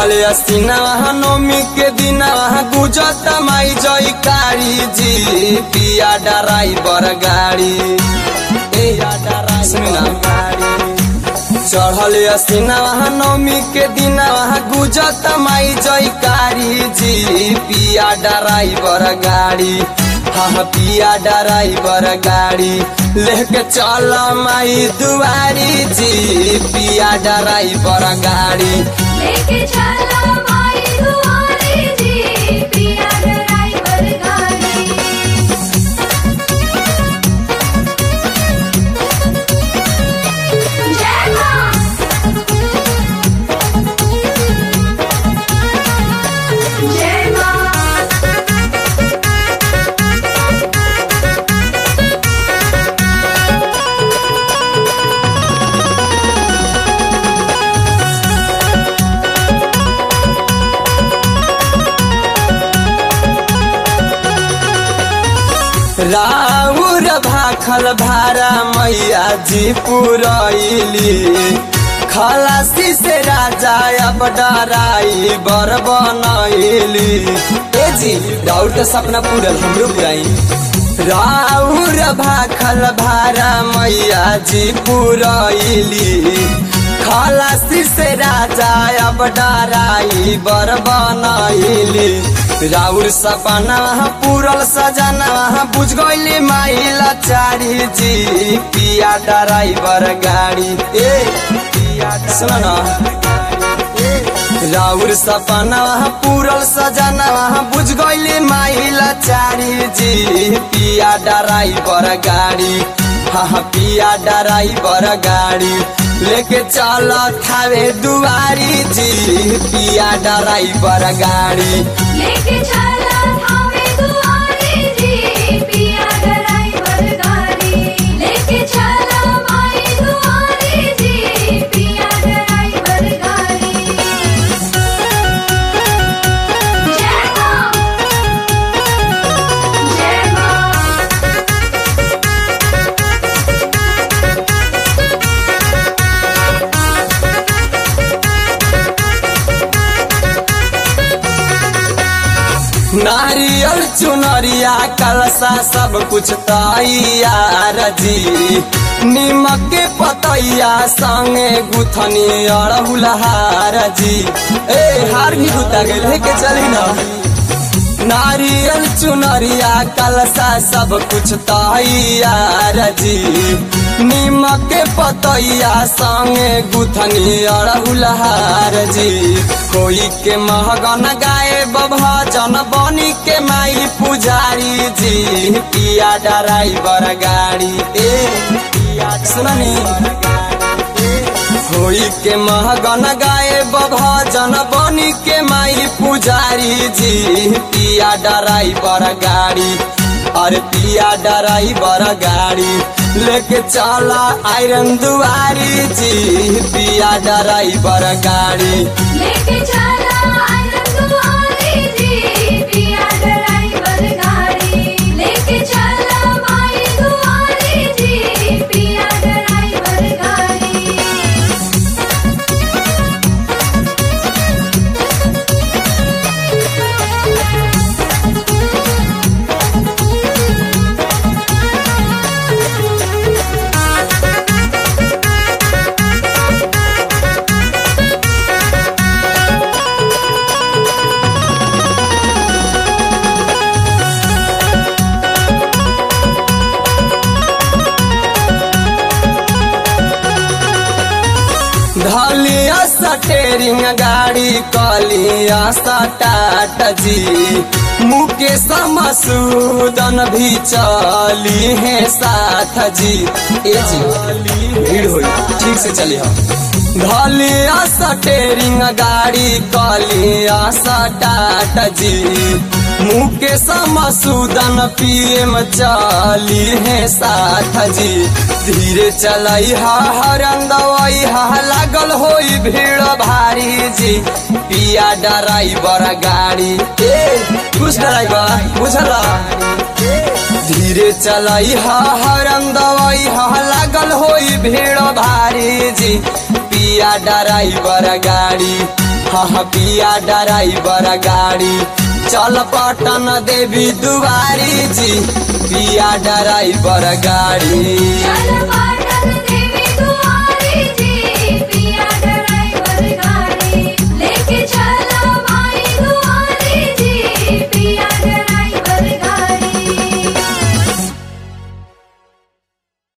चढ़ल असीना वहाँ नौमी के दिन वहाँ गुजत माई जयकारी जी पिया ड्राइवर गाड़ी ए सुन ना चढ़ल असीना वहाँ नौमी के दिन वहाँ गुजत माई जयकारी जी पिया ड्राइवर गाड़ी हाँ पिया ड्राइवर गाड़ी लेके चल माई दुआरी जी पिया ड्राइवर गाड़ी लेके चला माई दुआरे जी पिया ड्राइवर गाड़ी जय मां जय मां राउर भाखल भारा मैया जी पुरैली खलासी से राजा अब डराई बर बनैली ए जी राउर तो सपना पूरल हमरो पुराई राउर भाखल भारा मैया जी पुरैली खलासी से राजा अब डराई बर बनैली राउर सपना पूरल सजना बुझ गईली माइला चारी जी पिया ड्राइवर गाड़ी ए सुन ना राउर सपना पूरल सजना बुझ गईली माइला चारी जी पिया ड्राइवर गाड़ी हाँ पिया ड्राइवर गाड़ी लेके चल थावे दुआरी जी पिया ड्राइवर गाड़ी लेके चला थावे दुआरे जी पिया ड्राइवर गाड़ी लेके चला माई दुआरे जी पिया ड्राइवर गाड़ी जय मां जय मां नारियल चुनरिया कलसा सब कुछ तैयार जी निमक के पतैया संगे गुथनी अड़हुलहार जी ए हार भी गुता गए लेके चली ना नारियल चुनरिया कलसा सब कुछ तैयार जी निमक के पतैया संगे गुथनी अड़हुलहार जी कोई के महगन गाए भजन बनी के माई पुजारी जी पिया ड्राइवर गाड़ी ए सुननी होई के महगन गाए भजन बनी के माई पुजारी जी पिया ड्राइवर गाड़ी अरे पिया ड्राइवर गाड़ी लेके चला आयरन दुआरी जी पिया ड्राइवर गाड़ी लेके चला आनंद दुआरे जी पिया ड्राइवर गाड़ी लेके चला माई दुआरे जी पिया ड्राइवर गाड़ी धलिया सटेरिंग गाड़ी कलिया सटाट जी मुकेश मसूदन भी चली है साथ जी ए जी भीड़ होई ठीक से चली हम धलिया सटेरिंग गाड़ी कलिया सटाट जी मुकेश मसूदन पीएम चली है साथ जी धीरे चलाई हा हरन दवाई हा लागल होई भीड़ भारी जी पिया ड्राइवर गाड़ी ए कुछ ड्राइवर बुझला धीरे चलाई हा हरन दवाई हा लागल होई भीड़ भारी जी पिया ड्राइवर गाड़ी हाँ हाँ पिया ड्राइवर गाड़ी चल पटन देवी दुआरी जी पिया ड्राइवर गाड़ी चल